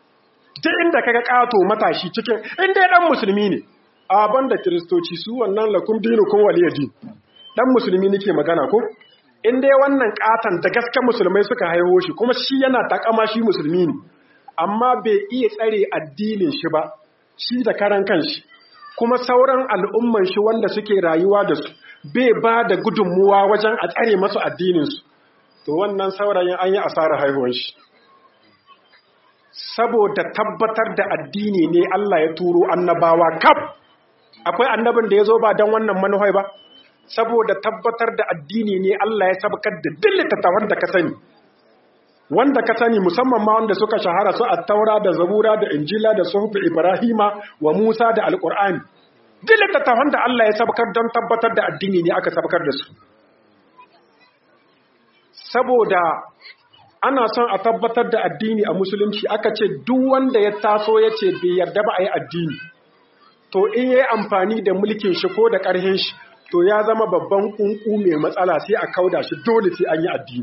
B: duk inda kaga kato matashi cikin inda dan musulmi ne a banda kiristoci su wannan lakum dinukum waliyadi dan musulmi nake magana ko in dai wannan katan da gaske musulmai suka haihu shi kuma shi yana takama shi musulmi ne amma bai iya tsare addinin shi ba shi da karan kanshi kuma sauran al'umman shi wanda suke rayuwa da su bai ba da gudunmuwa wajen a tsare masu addininsu to wannan saurayin an yi asarar haihuwan shi saboda tabbatar da addini ne Allah ya turo annabawa kaf akwai annabin da ya zo ba don wannan manuhai ba saboda tabbatar da addini ne Allah ya sabkar da duk littattafan da ka sani wanda ka sani musamman ma wanda suka shahara su at-taura da zabura da injila da suhuf ibrahima wa musa da alqur'ani duk littattafan da Allah ya sabkar don tabbatar da addini ne aka sabkar da su saboda ana son a tabbatar da addini a musulunci aka ce duk wanda ya taso ya ce bai yarda ba a yi addini to in yi amfani da mulkin shi ko da ƙarhin shi to ya zama babban ƙunƙu mai matsala sai a kauda shi dole sai an yi addini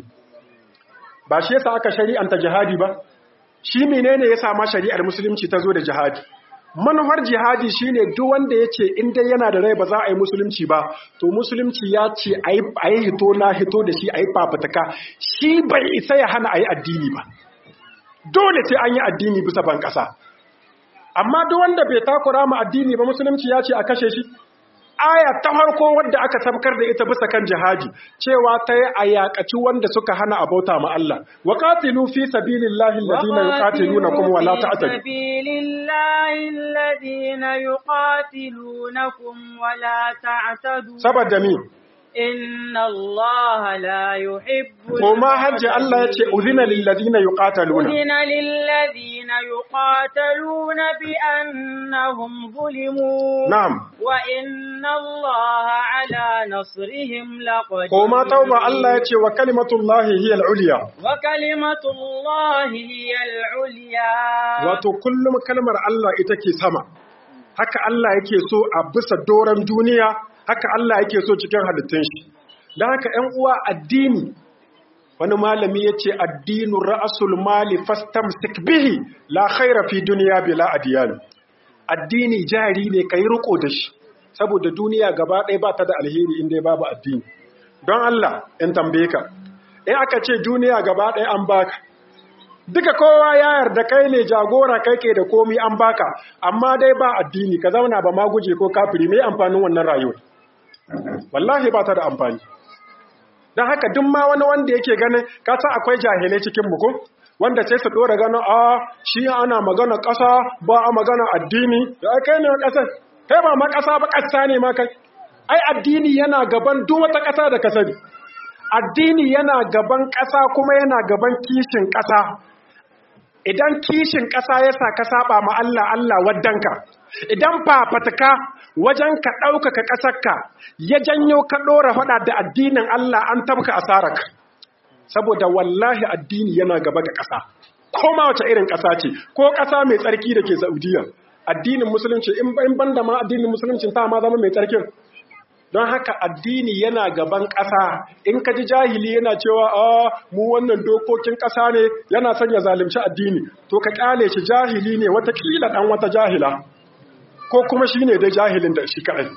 B: ba shi yasa aka shari'anta jihadi ba shi menene ya sama shari'ar musulunci ta zo da jihadi manufar jihadi shine duk wanda ya ce in dai yana da rai ba za a yi musulunci ba to musulunci ya ce a yi hito na hito da shi a yi fafutuka shi bai isa ya hana a yi addini ba dole sai an yi addini bisa ban ƙasa amma duk wanda bai takura ma addini ba musulunci ya ce a kashe shi aya ta farko wadda aka sabkar da ita bisa kan jihadi cewa ta yi a yaƙaci wanda suka hana abauta ma Allah wa qatilu fi sabilillahi alladhina yuqatilunakum wa la ta'tadu
A: sabilillahi alladhina yuqatilunakum wa la ta'tadu
B: saboda mi
A: inna Allah la yuhibbu
B: ko ma hajji Allah ya ce udhina lil ladina yuqataluna
A: udhina lil ladina yuqataluna bi annahum zulimu
B: na'am
A: wa inna Allah ala nasrihim laqadir
B: ko ma tauba Allah ya ce wa kalimatullahi hiya al-ulya
A: wa kalimatullahi hiya al-ulya
B: wato kullum kalmar Allah ita ke sama haka Allah yake so a bisa doron duniya haka Allah yake so cikin halittun shi don haka ‘yan uwa addini wani malami ya ce addinu ra'asul mali fastam bihi la khaira fi duniya bila adiyan addini jari ne ka yi riko da shi saboda duniya gaba ɗaya ba ta da alheri inda babu addini don Allah in tambaye ka in aka ce duniya gaba ɗaya an baka duka kowa ya yarda kai ne jagora kai ke da komi an baka amma dai ba addini ka zauna ba ma guje ko kafiri mai amfanin wannan rayuwar wallahi ba ta da amfani don haka duk ma wani wanda yake ganin kasa akwai jahilai cikin mu ko wanda sai su dora ganin a shi ana magana ƙasa ba a magana addini da kai ne ƙasa kai ba ma ƙasa ba ƙasa ne ma kai ai addini yana gaban duk wata ƙasa da ka sani addini yana gaban ƙasa kuma yana gaban kishin ƙasa idan kishin ƙasa ya sa ka saba ma Allah Allah waddanka idan fafataka wajen ka ɗaukaka ƙasarka ya janyo ka ɗora faɗa da addinin Allah an tabka asararka saboda wallahi addini yana gaba ga ƙasa ko ma wace irin ƙasa ce ko ƙasa mai tsarki da ke Saudiya addinin musulunci in ban da ma addinin musulunci ta ma zama mai tsarkin don haka addini yana gaban ƙasa in ka ji jahili yana cewa a mu wannan dokokin ƙasa ne yana son ya zalunci addini to ka ƙyale shi jahili ne watakila ɗan wata jahila ko kuma shi ne dai jahilin da shi kaɗai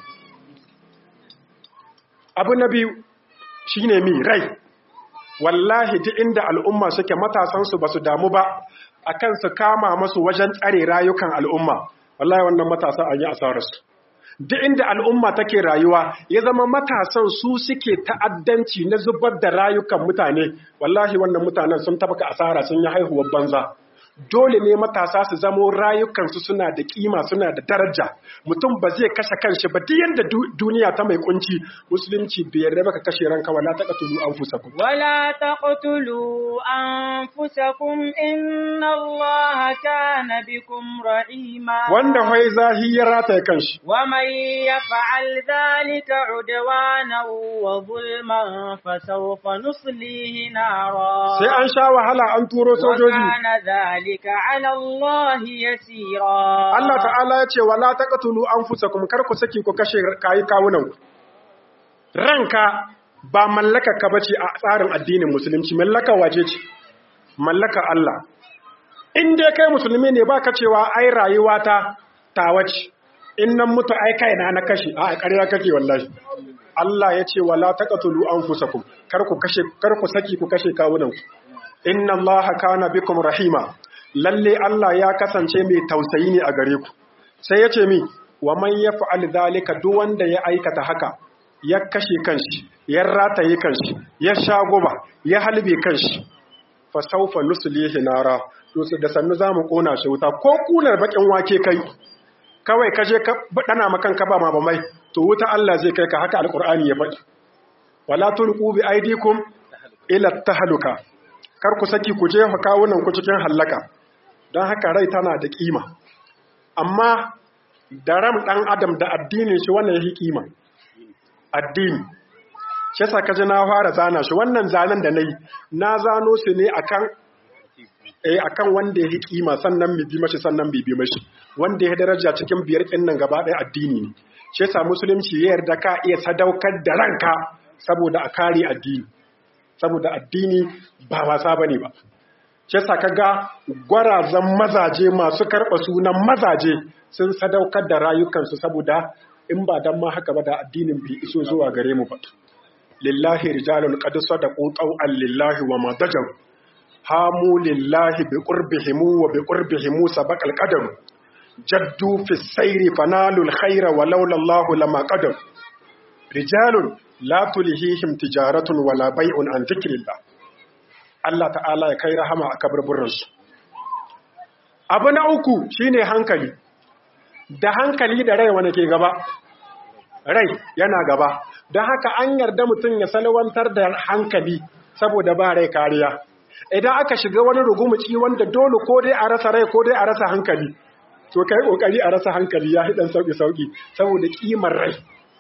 B: abu na biyu shi ne mi rai wallahi duk inda al'umma suke matasansu ba su damu ba a kan su kama masu wajen tsare rayukan al'umma wallahi wannan matasa an yi asararsu duk inda al'umma take rayuwa ya zama matasan su suke ta'addanci na zubar da rayukan mutane wallahi wannan mutanen sun tabaka asara sun yi haihuwar banza dole ne matasa su zamo rayukansu suna da kima suna da daraja mutum ba zai kashe kanshi ba duk yanda duniya ta mai kunci musulunci bai yarda baka kashe ranka wala taqtulu anfusakum
A: wala taqtulu anfusakum inna allaha kana bikum rahima
B: wanda wai zahira ta kanshi
A: wa man yaf'al dhalika udwana wa zulman fasawfa nuslihi nara
B: sai an sha wahala an turo sojoji
A: ذلك على الله يسيرا
B: Allah ta'ala ya ce wala taqtulu anfusakum kar ku saki ku kashe kayi kawunan ku ranka ba mallaka ka bace a tsarin addinin musulunci mallaka waje ce mallaka Allah in dai kai musulmi ne baka cewa ai rayuwa ta tawace in nan mutu ai kaina na kashe a ƙarya kake wallahi Allah ya ce wala taqtulu anfusakum kar ku kashe kar ku saki ku kashe kawunan ku inna Allaha kana bikum rahima lalle Allah ya kasance mai tausayi ne a gare ku sai ya ce mi wa man yaf'al zalika duk wanda ya aikata haka ya kashe kanshi ya rataye kanshi ya sha goba ya halbe kanshi fa sawfa nuslihi nara to da sannu zamu kona shi wuta ko kunar bakin wake kai kawai kaje ka dana makan ka ba ma ba mai to wuta Allah zai kai ka haka alqur'ani ya faɗi wala tulqu bi aidikum ila tahluka kar ku saki ku jefa kawunan ku cikin hallaka don haka rai tana da kima amma da ram ɗan adam da addinin shi wannan ya kima addini shi yasa kaji na fara zana shi wannan zanen da nayi na zano su ne akan eh akan wanda ya kima sannan mi bi mashi sannan bi bi mashi wanda ya daraja cikin biyar kin nan gaba ɗaya addini ne shi yasa musulunci ya yarda ka iya sadaukar da ranka saboda a kare addini saboda addini ba wasa bane ba shi yasa kaga gwarazan mazaje masu karɓa sunan mazaje sun sadaukar da rayukansu saboda in ba dan ma haka ba da addinin bai iso zuwa gare mu ba lillahi rijalun qad sadaqu taw'an lillahi wa ma dajaw hamu lillahi bi qurbihim wa bi qurbihim sabaqa al-qadam jaddu fi sayri fanalu al-khayra wa laula Allah lama qadam rijalun la tulhihim tijaratun wala bai'un an dhikrillah Allah ta'ala ya kai rahama a kaburburansu. Abu na uku shine hankali, da hankali da rai wani ke gaba, rai yana gaba, don haka an yarda mutum ya salwantar da hankali saboda ba rai kariya. Idan aka shiga wani rugumuci wanda dole ko dai a rasa rai ko dai a rasa hankali, to kai kokari a rasa hankali ya hidan sauki-sauki saboda kimar rai.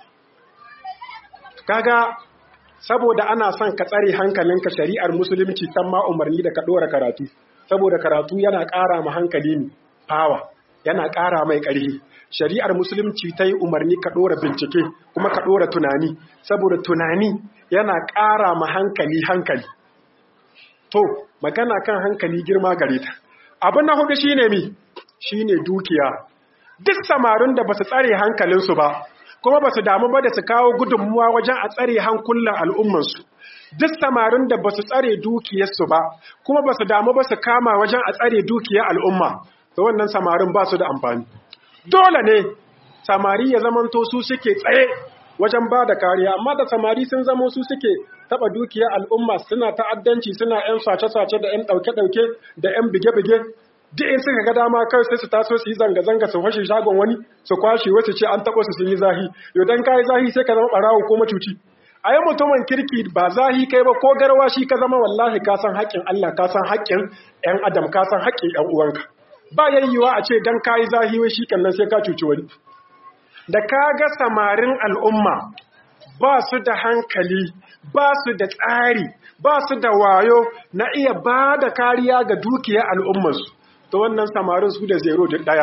B: Kaga saboda ana son ka tsare hankalinka shari'ar musulunci ta ma umarni da ka ɗora karatu saboda karatu yana ƙara ma hankali ne fawa yana ƙara mai ƙarfi shari'ar musulunci ta yi umarni ka ɗora bincike kuma ka ɗora tunani saboda tunani yana ƙara ma hankali hankali to magana kan hankali girma gare ta abin na hudu shine mi shine dukiya duk samarin da ba su tsare hankalinsu ba kuma ba su damu ba da su kawo gudunmuwa wajen a tsare hankulan al'ummansu duk samarin da ba su tsare dukiyarsu ba kuma ba su damu ba su kama wajen a tsare dukiyar al'umma da wannan samarin ba su da amfani dole ne samari ya zamanto su suke tsaye wajen ba da kariya amma da samari sun zamo su suke taba dukiyar al'umma suna ta'addanci suna 'yan sace-sace da 'yan ɗauke-ɗauke da 'yan bige-bige duk in suka ga dama kai sai su taso su yi zanga-zanga su fashe shagon wani su kwashe wasu ce an taɓa su sun yi zahi yau dan kayi zahi sai ka zama ɓarawo ko macuci a yi mutumin kirki ba zahi kai ba ko garwa shi ka zama wallahi ka san haƙƙin Allah ka san haƙƙin ƴan adam ka san haƙƙin ƴan uwanka ba yayyiwa a ce dan kayi zahi wai shi kan nan sai ka cuci wani da ka ga samarin al'umma ba su da hankali ba su da tsari ba su da wayo na iya ba da kariya ga dukiyar al'ummarsu to wannan samarin su da zero da ɗaya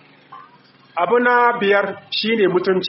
B: abu na biyar shine mutunci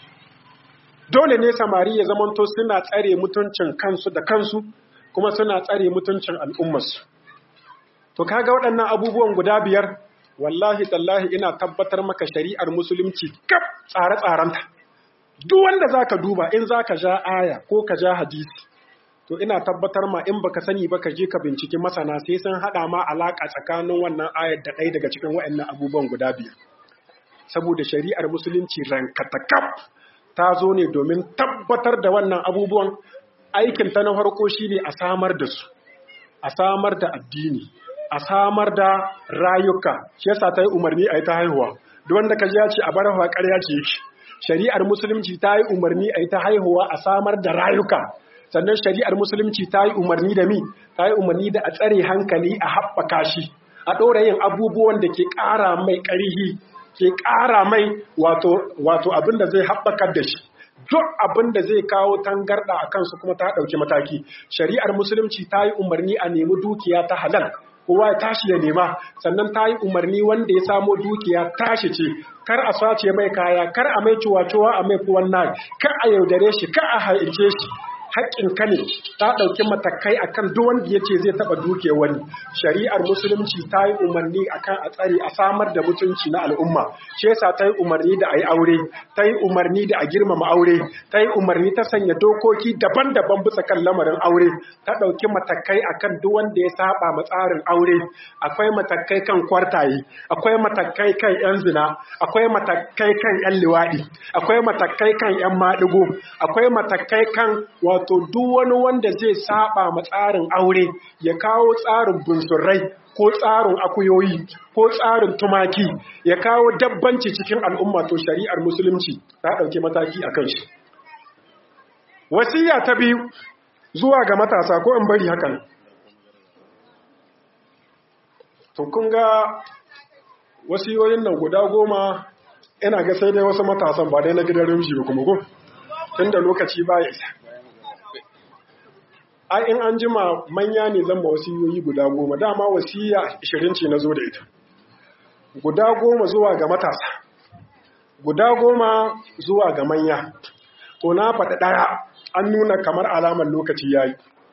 B: dole ne samari ya zamanto suna tsare mutuncin kansu da kansu kuma suna tsare mutuncin al'ummarsu to kaga waɗannan abubuwan guda biyar wallahi tallahi ina tabbatar maka shari'ar musulunci kaf tsare-tsarenta duk wanda zaka duba in zaka ja aya ko ka ja hadisi to ina tabbatar ma in baka sani ba ka je ka binciki masana sai sun hada ma alaka tsakanin wannan ayar da ɗaya daga cikin waɗannan abubuwan guda biyar saboda shari'ar musulunci rankatakaf ta zo ne domin tabbatar da wannan abubuwan aikin ta na farko shine a samar da su a samar da addini a samar da rayuka shi yasa ta yi umarni a yi ta haihuwa duk wanda ka ji ya ce a bar hawa ƙarya ce yake shari'ar musulunci ta yi umarni a yi ta haihuwa a samar da rayuka sannan shari'ar musulunci ta yi umarni da mi ta yi umarni da a tsare hankali a haɓaka shi a ɗora yin abubuwan da ke ƙara mai ƙarihi ke ƙara mai wato abin da zai haɓakar da shi duk abin da zai kawo tangarɗa a kansu kuma ta ɗauki mataki shari'ar musulunci ta yi umarni a nemi dukiya ta halal kowa ya tashi ya nema sannan ta yi umarni wanda ya samo dukiya tashi ce kar a sace mai kaya kar a mai cuwa-cuwa a mai kuwan nan kar a yaudare shi kar a haice shi haƙƙin ka ne ta ɗauki matakai akan duk wanda ya ce zai taɓa duke wani shari'ar musulunci ta yi umarni akan a tsare a samar da mutunci na al'umma shi yasa ta yi umarni da a yi aure ta yi umarni da a girmama aure ta yi umarni ta sanya dokoki daban-daban bisa kan lamarin aure ta ɗauki matakai akan duk wanda ya saba ma tsarin aure akwai matakai kan kwartaye akwai matakai kan yan zina akwai matakai kan yan liwaɗi akwai matakai kan yan maɗigo akwai matakai kan wato duk wani wanda zai saba ma tsarin aure ya kawo tsarin bunsurai ko tsarin akuyoyi ko tsarin tumaki ya kawo dabbanci cikin al'umma to shari'ar musulunci ta ɗauki mataki a kan shi wasiya ta biyu zuwa ga matasa ko in bari hakan to kun ga wasiyoyin nan guda goma ina ga sai dai wasu matasan ba dai na gidan rumshi ba kuma ko tun da lokaci ba ya isa ai in an jima manya ne zan ba wasiyoyi guda goma dama wasiya 20 ce na zo da ita guda goma zuwa ga matasa guda goma zuwa ga manya to na faɗi ɗaya an nuna kamar alamar lokaci yayi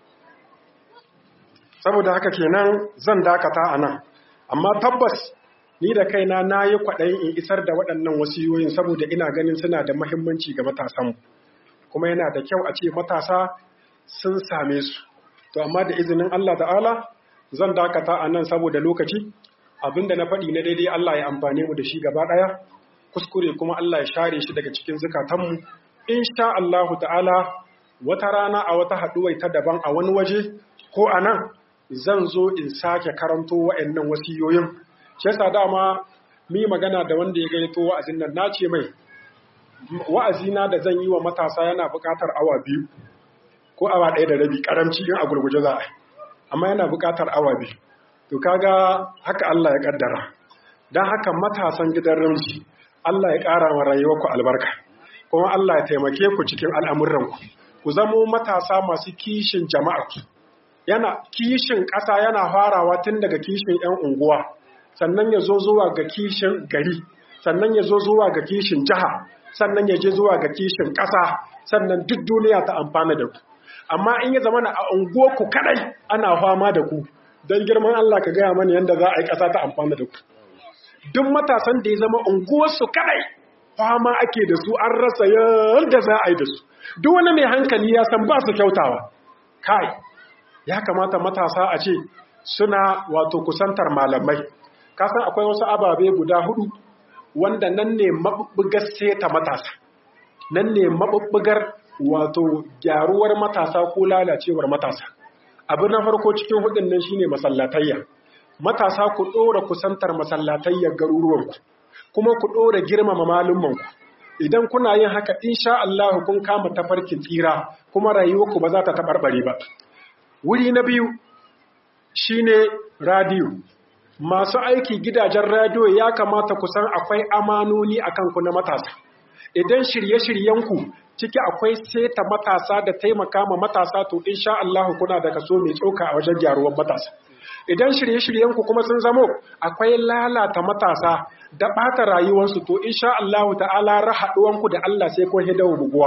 B: saboda haka kenan zan dakata a nan amma tabbas ni da kaina na yi kwaɗayin in isar da waɗannan wasiyoyin saboda ina ganin suna da mahimmanci ga matasanmu kuma yana da kyau a ce matasa sun same su to amma da izinin Allah ta'ala zan dakata a nan saboda lokaci abinda na faɗi na daidai Allah ya amfane mu da shi gaba ɗaya kuskure kuma Allah ya share shi daga cikin zukatanmu insha Allah ta'ala wata rana a wata haɗuwai ta daban a wani waje ko a nan zan zo in sake karanto wa'annan wasiyoyin shi yasa dama mi magana da wanda ya gaito wa'azin nan na ce mai wa'azina da zan yi wa matasa yana buƙatar awa biyu ko awa ɗaya da rabi ƙaramci in a gurguje za a amma yana buƙatar awa biyu to kaga haka Allah ya ƙaddara don haka matasan gidan ramji Allah ya ƙara wa rayuwarku albarka kuma Allah ya taimake ku cikin al'amuranku ku zamo matasa masu kishin jama'a yana kishin ƙasa yana farawa tun daga kishin 'yan unguwa sannan ya zo zuwa ga kishin gari sannan ya zo zuwa ga kishin jiha sannan ya je zuwa ga kishin ƙasa sannan duk duniya ta amfana da ku amma in ya zama na a unguwarku kadai ana fama da ku don girman Allah ka gaya mana yadda za a yi ƙasa ta amfana da ku duk matasan da ya zama unguwarsu kadai fama ake da su an rasa yadda za a yi da su duk wani mai hankali ya san ba su kyautawa kai ya kamata matasa a ce suna wato kusantar malamai kasan akwai wasu ababe guda hudu wanda nan ne mabubbugar seta matasa nan ne mabubbugar wato gyaruwar matasa ko lalacewar matasa abu na farko cikin hudun nan shine masallatayya matasa ku dora kusantar masallatayyar garuruwanku kuma ku dora girmama malumanku idan kuna yin haka insha Allah kun kama tafarkin tsira kuma rayuwarku ba za ta tabarbare ba wuri na biyu shine radio masu aiki gidajen radio ya kamata ku san akwai amanoni akan ku na matasa idan shirye-shiryenku ciki akwai seta matasa da taimaka ma matasa to insha Allah kuna da kaso mai tsoka a wajen gyaruwar matasa idan shirye-shiryenku kuma sun zamo akwai lalata matasa da ɓata rayuwarsu to insha Allah ta'ala rahaɗuwanku da Allah sai kun hidawa buguwa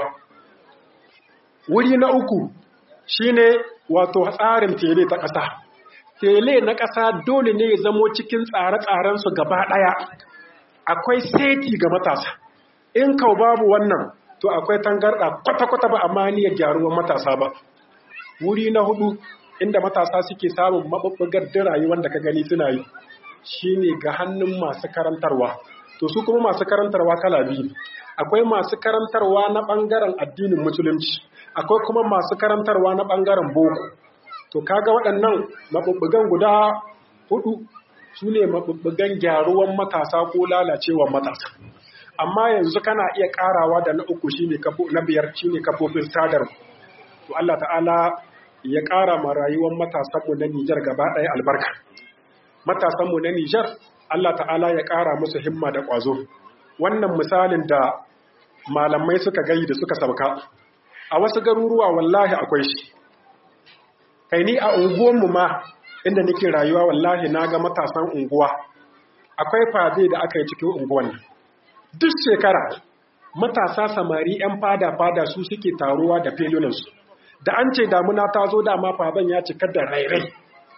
B: wuri na uku shine wato tsarin tele ta ƙasa tele na ƙasa dole ne ya zamo cikin tsare-tsarensu gaba ɗaya akwai seti ga matasa in kau babu wannan to akwai tangarɗa kwata-kwata ba amma niyyar gyaruwar matasa ba wuri na hudu inda matasa suke samun maɓuɓɓugar da rayuwar da ka gani suna yi shine ga hannun masu karantarwa to su kuma masu karantarwa kala biyu akwai masu karantarwa na ɓangaren addinin musulunci akwai kuma masu karantarwa na ɓangaren boko to kaga waɗannan maɓuɓɓugan guda hudu su ne maɓuɓɓugan gyaruwan matasa ko lalacewar matasa amma yanzu kana iya ƙarawa da na uku shine na biyar shine kafofin sadarwa to Allah ta'ala ya ƙara ma rayuwar matasanmu na Nijar gaba ɗaya albarka matasanmu na Nijar Allah ta'ala ya ƙara musu himma da ƙwazo wannan misalin da malamai suka gayi da suka sauka a wasu garuruwa wallahi akwai shi kai ni a unguwanmu ma inda nake rayuwa wallahi na ga matasan unguwa akwai fade da aka yi cikin unguwan duk shekara matasa samari 'yan fada-fada su suke taruwa da felunansu da an ce damuna ta zo dama faban ya cika da rairai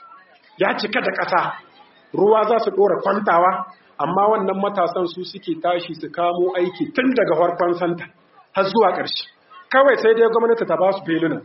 B: ya cika da ƙasa ruwa za su ɗora kwantawa amma wannan matasan su suke tashi su kamo aiki tun daga farkon santa har zuwa ƙarshe kawai sai dai gwamnati ta ba su feluna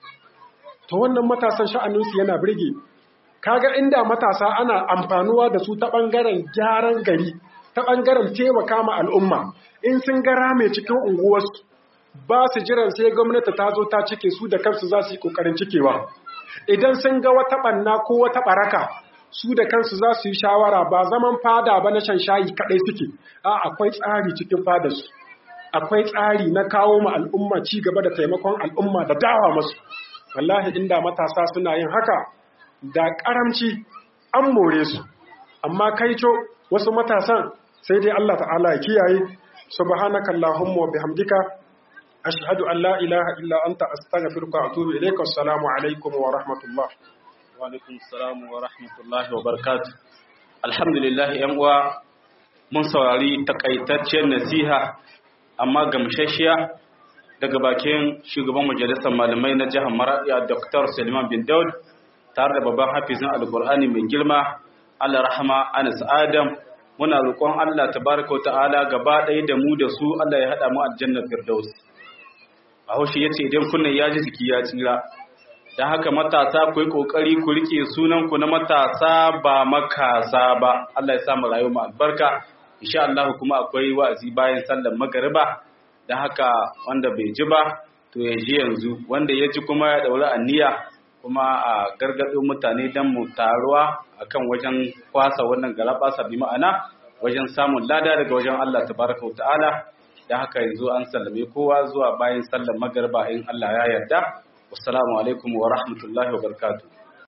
B: to wannan matasan sha'aninsu yana birge kaga inda matasa ana amfanuwa da su ta ɓangaren gyaran gari ta ɓangaren taimaka ma al'umma in sun gara mai cikin unguwarsu ba su jiran sai gwamnati ta zo ta cike su da kansu za su yi ƙoƙarin cikewa idan sun ga wata ɓanna ko wata ɓaraka su da kansu za su yi shawara ba zaman fada ba na shan shayi kaɗai suke a akwai tsari cikin fadarsu akwai tsari na kawo ma al'umma ci gaba da taimakon al'umma da dawa masu wallahi inda matasa suna yin haka da karamci an more su amma kaico wasu matasan sai dai Allah ta'ala ya kiyaye subhanaka allahumma wa bihamdika ashhadu an la ilaha illa anta astaghfiruka wa atubu ilayka assalamu alaikum wa rahmatullah
C: wa alaikum assalam wa rahmatullahi wa barakatuh alhamdulillah yan uwa mun saurari takaitaccen nasiha amma gamshashiya daga bakin shugaban majalisar malamai na jihar Maradiya Dr. Suleiman bin Daud tare da babban hafizin Alkur'ani mai girma Allah rahama Anas Adam muna roƙon Allah tabaraka wa ta'ala gaba ɗaya da mu da su Allah ya haɗa mu aljannar Firdaus Bahaushe yace idan kunnen ya ji jiki ya tsira dan haka matasa ku yi kokari ku rike sunan ku na matasa ba makasa ba Allah ya sa mu rayu mu albarka insha Allah kuma akwai wa'azi bayan sallar magariba da haka wanda bai ji ba to ya ji yanzu wanda ya ji kuma ya daura aniya kuma a gargaɗo mutane don mu taruwa akan wajen kwasa wannan galabasa bi ma'ana wajen samun lada daga wajen Allah tabaraka wa ta'ala da haka yanzu an sallame kowa zuwa bayan sallar magariba in Allah ya yarda wassalamu alaikum wa rahmatullahi wa barakatuh